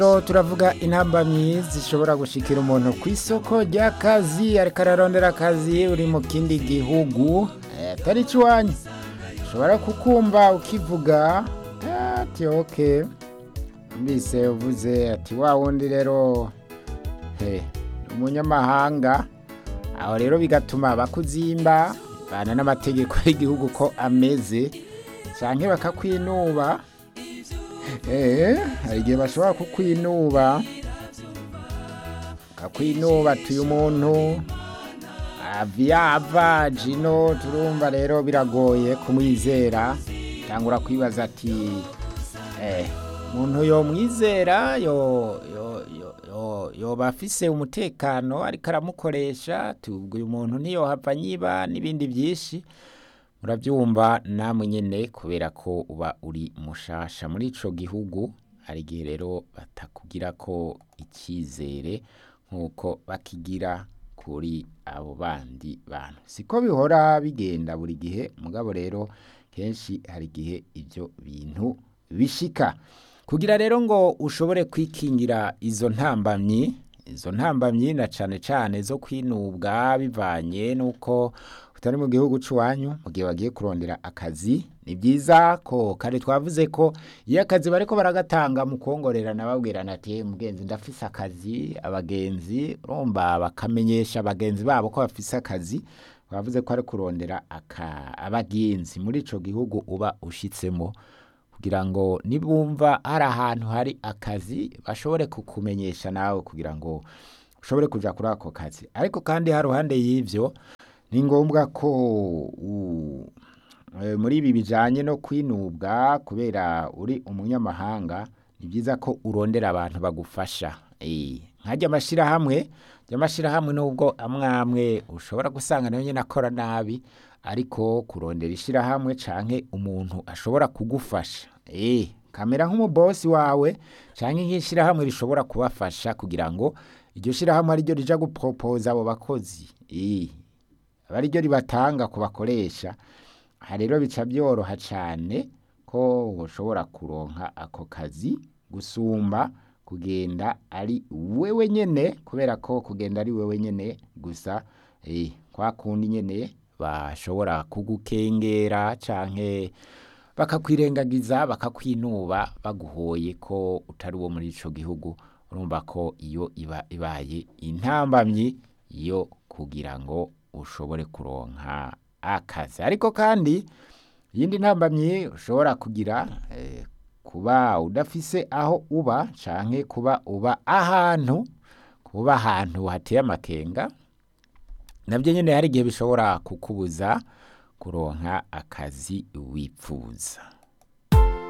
turavuga intambamyi zishobora gushikira umuntu ku isoko ry'akazi ariko ararondera akazi uri mu kindi gihugu atari iwanyu ushobora kukumva ukivuga ati oke mbise uvuze ati wa wundi rero he umunyamahanga aho rero bigatuma bakuzimba bana n'amategeko y'igihugu ko ameze cyangwa bakakwinuba eee hari igihe bashobora kukwinuba bakakwinuba ati uyu muntu aviyava jino turumva rero biragoye kumwizera cyangwa kwibaza ati eee umuntu yomwizera yoba afise umutekano ariko aramukoresha tubwo uyu muntu ntiyohava nyiba n'ibindi byinshi murabyumva namwe nyine kubera ko uba uri mushasha muri icyo gihugu hari igihe rero batakugira ko icyizere nk'uko bakigira kuri abo bandi bantu siko bihora bigenda buri gihe mugabo rero kenshi hari igihe ibyo bintu bishika kugira rero ngo ushobore kwikingira izo ntambamyi izo ntambamyi na cyane cyane zo kwinubwa bivanye n'uko utari mu gihugu cy'iwanyu mu gihe bagiye kurondera akazi ni byiza ko kare twavuze ko iyo akazi bariko baragatanga mu kongorerana babwirana ati mugenzi ndafise akazi abagenzi urumva bakamenyesha abagenzi babo ko bafise akazi bavuze ko ari kurondera abagenzi muri ico gihugu uba ushitsemo kugira ngo nibumva hari ahantu hari akazi bashobore kukumenyesha nawe kugira ngo ushobore kuja kuri ako kazi ariko kandi ha ruhande y'ivyo ni ngombwa ko muri ibi bijanye no kwinubwa kubera uri umunyamahanga ni byiza ko urondera abantu bagufasha nkajya amashyirahamwe amashyirahamwe nubwo amwe amwe ushobora gusanga nayo nyine akora nabi ariko kurondera ishyirahamwe canke umuntu ashobora kugufasha kamera nk'umubosi wawe canke nk'ishyirahamwe rishobora kubafasha kugira ngo iryo shyirahamwe ariryo rija guporopoza abo bakozi aba ariryo ribatanga ku bakoresha aha rero bica byoroha cyane ko ushobora kuronka ako kazi gusumba kugenda ari wewe nyene kubera ko kugenda ari wewe nyene gusa kwa kundi nyene bashobora kugukengera canke bakakwirengagiza bakakwinuba baguhoye ko utari uwo muri ico gihugu urumva ko iyo iba ibaye intambamyi yo kugira ngo ushobore kuronka akazi ariko kandi iyindi ntambamyi ushobora kugira kuba udafise aho uba canke kuba uba ahantu kuba ahantu hateye amakenga nabyo nyine hari igihe bishobora kukubuza kuronka akazi wipfuza